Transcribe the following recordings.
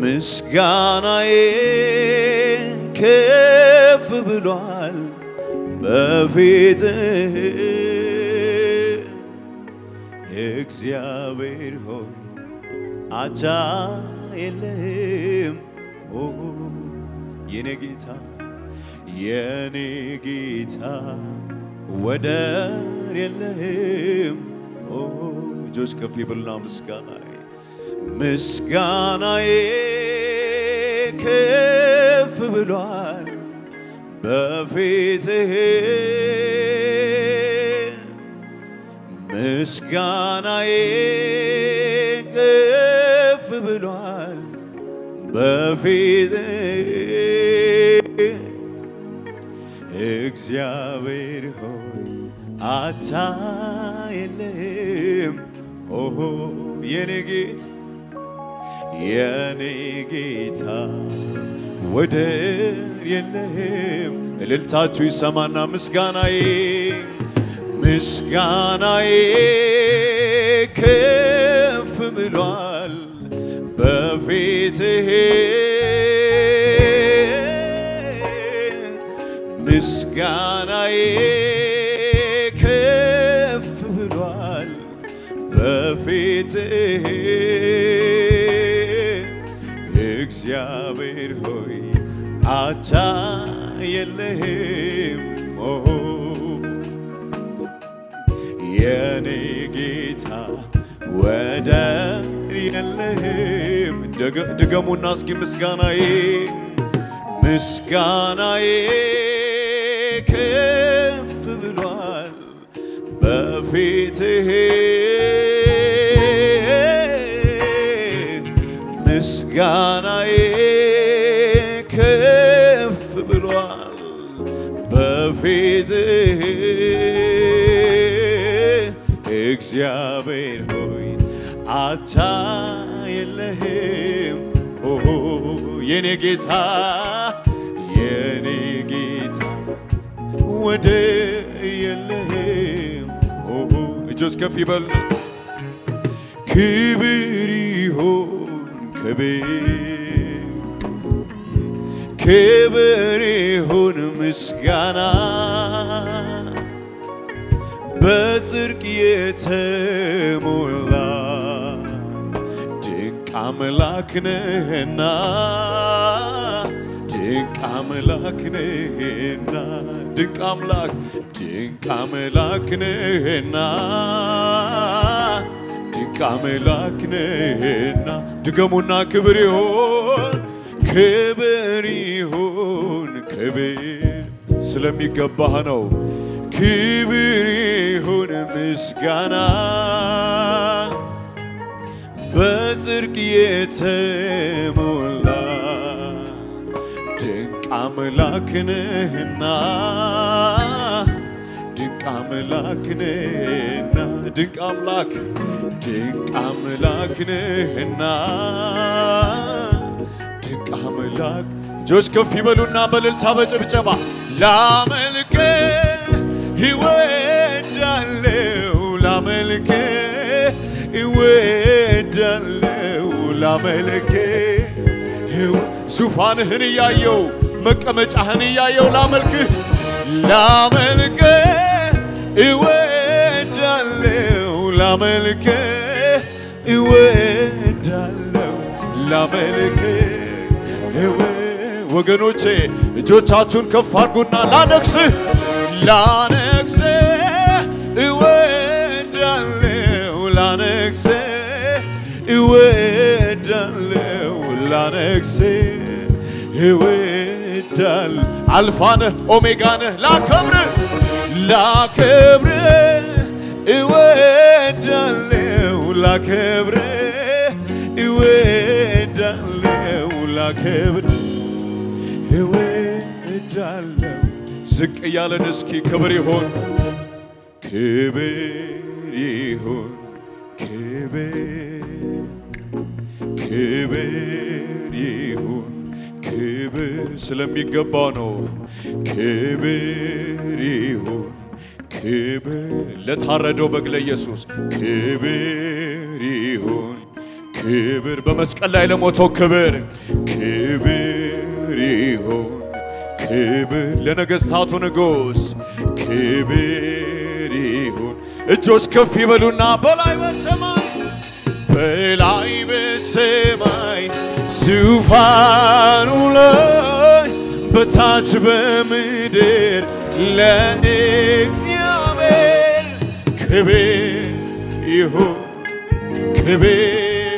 ምስጋናዬ ከፍ ብሏል በፊትህ እግዚአብሔር ሆይ አቻ የለህም ኦ የኔ ጌታ የኔ ጌታ ወደር የለህም ኦ እጆች ከፍ ይበሉና ምስጋናዬ ምስጋናዬ ከፍ ብሏል በፊትህ ምስጋናዬ ከፍ ብሏል በፊትህ እግዚአብሔር ሆይ አቻ የለህም ኦ የኔ ጌታ የኔ ጌታ ወደር የለህም። እልልታችሁ ይሰማና ምስጋናዬ ምስጋናዬ ከፍ ብሏል በፊትህ ምስጋናዬ ከፍ ብሏል በፊትህ እግዚአብሔር ሆይ አቻ የለህም ኦ የኔ ጌታ ወደር የለህም። ደገ- ድገሙና እስኪ ምስጋናዬ ምስጋናዬ ከፍ ብሏል በፊትህ ምስጋናዬ ከፍ ብሏል በፊትህ እግዚአብሔር ሆይ አቻ የለህም ኦ የኔ ጌታ የኔ ጌታ ወደር የለህም ኦ እጆች ከፍ ይበሉ ክብር ይሁን ክብር ክብር ይሁን ምስጋና በጽድቅ የተሞላ ድንቅ አምላክ ነህና ድንቅ አምላክ ነህና ድንቅ አምላክ ድንቅ አምላክ ነህና ድንቅ አምላክ ነህና ድገሙና ክብር ይሁን ክብር ይሁን ክብር ስለሚገባህ ነው። ክብር ይሁን ምስጋና በጽድቅ የተሞላ ድንቅ አምላክ ነህና ድንቅ አምላክ ነህና ድንቅ አምላክ ድንቅ አምላክ ነህና ድንቅ አምላክ እጆች ከፍ ይበሉና በእልልታ በጭብጨባ ላመልክ ይወዳለው ላመልክ ይወዳለው ላመልክ ዙፋንህን እያየው መቀመጫህን እያየው ላመልክህ ላመልክ እወዳለው ላመልክ እወዳለው ላመልክ ወገኖቼ እጆቻችሁን ከፍ አድርጉና ላነግስህ ላነግስህ እወዳለው ላነግስህ እወዳለው ላነግስህ እወዳል አልፋነህ ኦሜጋነህ ላከብር ላከብር እወዳለው ላከብር እወዳለው ላከብር እወዳለው ዝቅ እያለን እስኪ ክብር ይሆን ክብር ይሁን ክብር ክብር ይሁን ክብር ስለሚገባው ነው። ክብር ይሁን ክብር ለታረደው በግ ለኢየሱስ ክብር ይሁን ክብር በመስቀል ላይ ለሞተው ክብር ክብር ይሁን ክብር ለነገሥታቱ ንጉሥ ክብር ይሁን። እጆች ከፍ ይበሉና በላይ በሰማይ በላይ በሰማይ ዙፋኑ ላይ በታች በምድር ለእግዚአብሔር ክብር ይሁን ክብር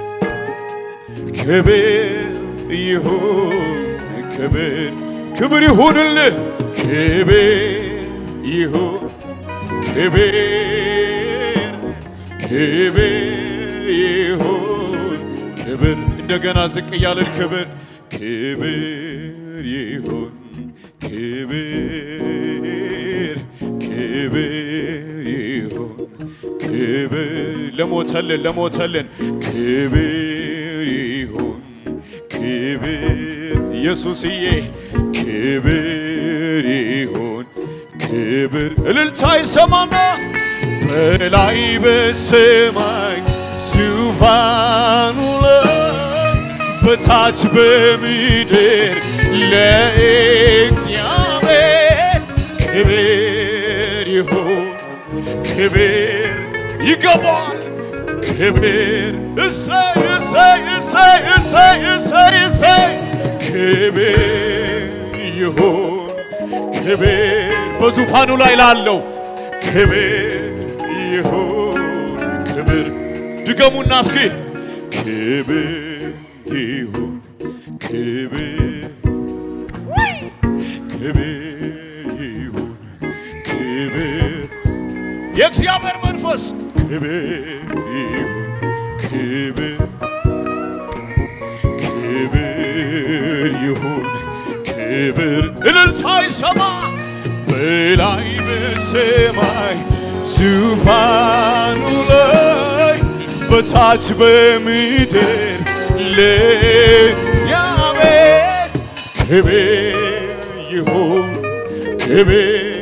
ክብር ይሁን ክብር ክብር ይሁንልህ ክብር ይሁን ክብር ክብር ይሁን ክብር እንደገና ዝቅ እያለን ክብር ክብር ይሁን ክብር ክብር ይሁን ክብር ለሞተልን ለሞተልን ክብር ይሁን ክብር ኢየሱስዬ ክብር ይሁን ክብር እልልታ ይሰማና በላይ በሰማይ ዙፋኑ ላይ በታች በምድር ለእግዚአብሔር ክብር ይሁን ክብር ይገባል ክብር እሰይ እሰይ እሰይ እሰይ እሰይ እሰይ ክብር ይሁን ክብር በዙፋኑ ላይ ላለው ክብር ይሁን ክብር ድገሙና እስኪ ክብር ይሁን ክብር ክብር ይሁን ክብር የእግዚአብሔር መንፈስ ክብር ይሁን ክብር ክብር ይሁን ክብር እልልታ ይሰማ በላይ በሰማይ ዙፋኑ ላይ በታች በምድር ለእግዚአብሔር ክብር ይሁን ክብር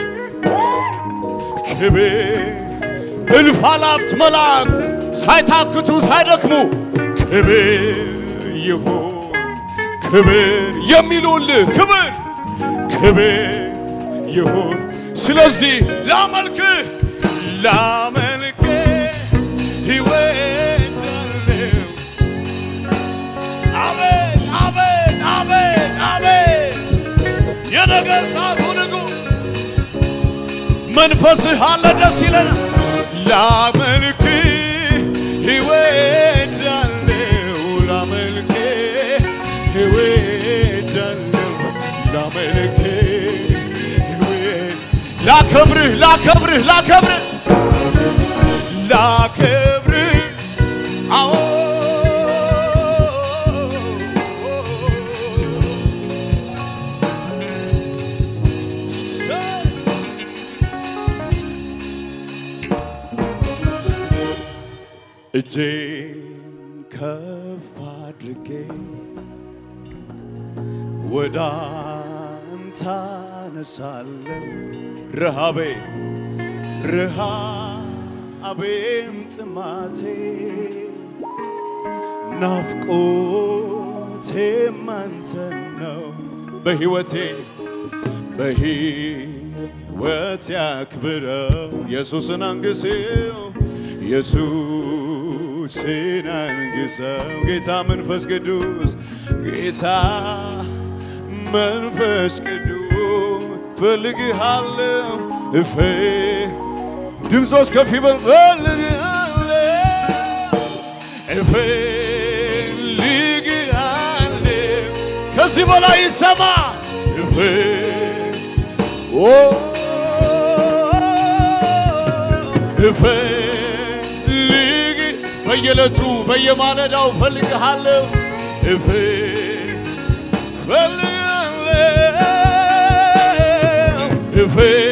ክብር እልፍ አላፍት መላእክት ሳይታክቱ ሳይደክሙ ክብር ይሁን ክብር የሚሉልህ ክብር ክብር ይሁን። ስለዚህ ላመልክህ ላመልክህ ሕይወት አለው። አቤት አቤት አቤት አቤት የነገሥታቱ ንጉሥ መንፈስህ አለ ደስ ይለናል። ላመልክህ ሕይወት አለው ላመልክህ ሕይወት አለው ላመልክህ ሕይወት ላከብርህ ላከብርህ ላከብርህ ላከብርህ አዎ እጄን ከፍ አድርጌ ወደ አንተ አነሳለሁ። ረሃቤ ረሃቤም ጥማቴ ናፍቆቴም አንተን ነው በሕይወቴ በሕይወት ያክብረው ኢየሱስን አንግሴው ኢየሱስን አንግሰው ጌታ መንፈስ ቅዱስ ጌታ መንፈስ ቅዱስ ፈልግሃለሁ እፌ ድምፆች ከፍ ይበል ፈልግሃለሁ እፈልግሃለሁ ከዚህ በላይ ይሰማ እፌ ኦ እፈልግ በየዕለቱ በየማለዳው እፈልግሃለሁ እፍ እፈልግሃለሁ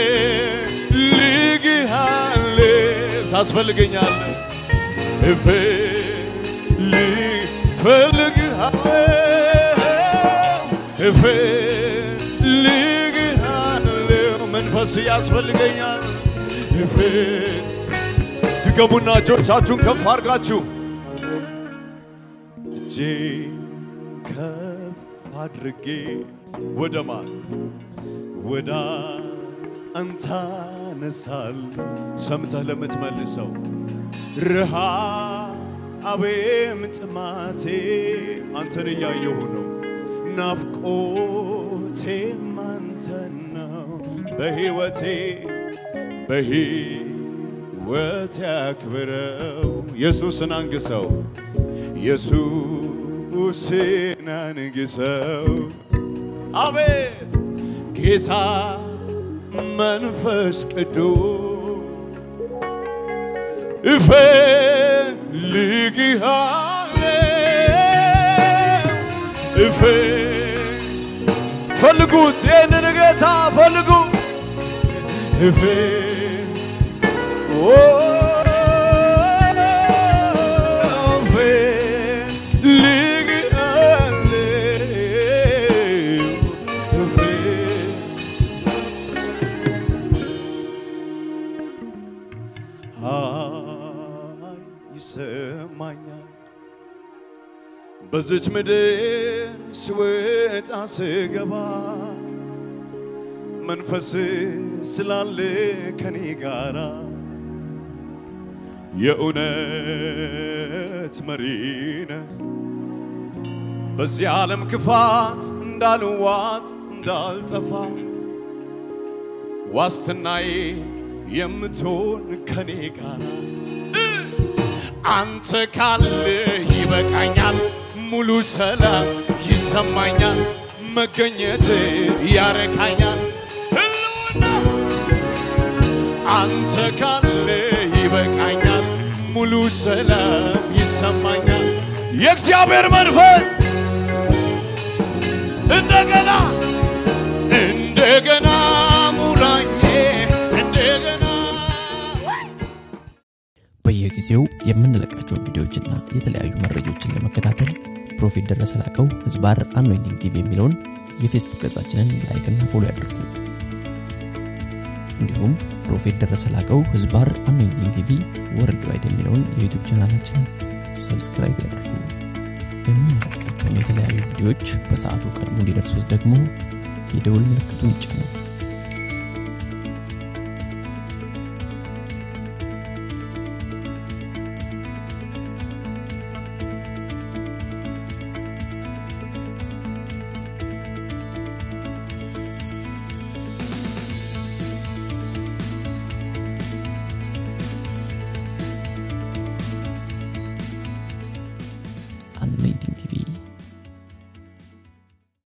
እፈልግሃለሁ ታስፈልገኛለህ እፈልግ እፈልግሃለሁ እፈልግሃለሁ መንፈስ ያስፈልገኛል እፍ ድገሙና እጆቻችሁን ከፍ አድርጋችሁ እጄን ከፍ አድርጌ ወደ ማን ወደ አንተ አነሳለሁ። ሰምተህ ለምትመልሰው ረሃቤም ጥማቴ አንተን እያየሁ ነው። ናፍቆቴም አንተን ነው። በሕይወቴ በሕይወቴ አክብረው ኢየሱስን አንግሰው ኢየሱስን አንግሰው አቤት ጌታ መንፈስ ቅዱስ እፈልግሃለሁ እፈ ፈልጉት ይህንን ጌታ ፈልጉ እፈ ኦ እፈልግሃለሁ እፈ ሀይ ይሰማኛል በዚች ምድር ስወጣ ስገባ መንፈስ ስላለ ከኔ ጋራ የእውነት መሪነ በዚህ ዓለም ክፋት እንዳልዋጥ እንዳልጠፋ ዋስትናዬ የምትሆን ከኔ ጋር አንተ ካለ ይበቃኛል፣ ሙሉ ሰላም ይሰማኛል፣ መገኘት ያረካኛል። ህልውና አንተ ካለ ይበቃኛል፣ ሙሉ ሰላም ይሰማኛል። የእግዚአብሔር መንፈስ እንደገና እንደገና ሙላኝ እንደገና በየጊዜው የምንለቃቸውን ቪዲዮዎችና የተለያዩ መረጃዎችን ለመከታተል ፕሮፌት ደረሰ ላቀው ህዝባር አኖይንቲንግ ቲቪ የሚለውን የፌስቡክ ገጻችንን ላይክና ፎሎ ያድርጉ። እንዲሁም ፕሮፌት ደረሰ ላቀው ህዝባር አኖይንቲንግ ቲቪ ወርልድ ዋይድ የሚለውን የዩቱብ ቻናላችንን ሰብስክራይብ ያድርጉ። የምንለቃቸውን የተለያዩ ቪዲዮዎች በሰዓቱ ቀድሞ እንዲደርሱት ደግሞ የደውል ምልክቱን ይጫኑ።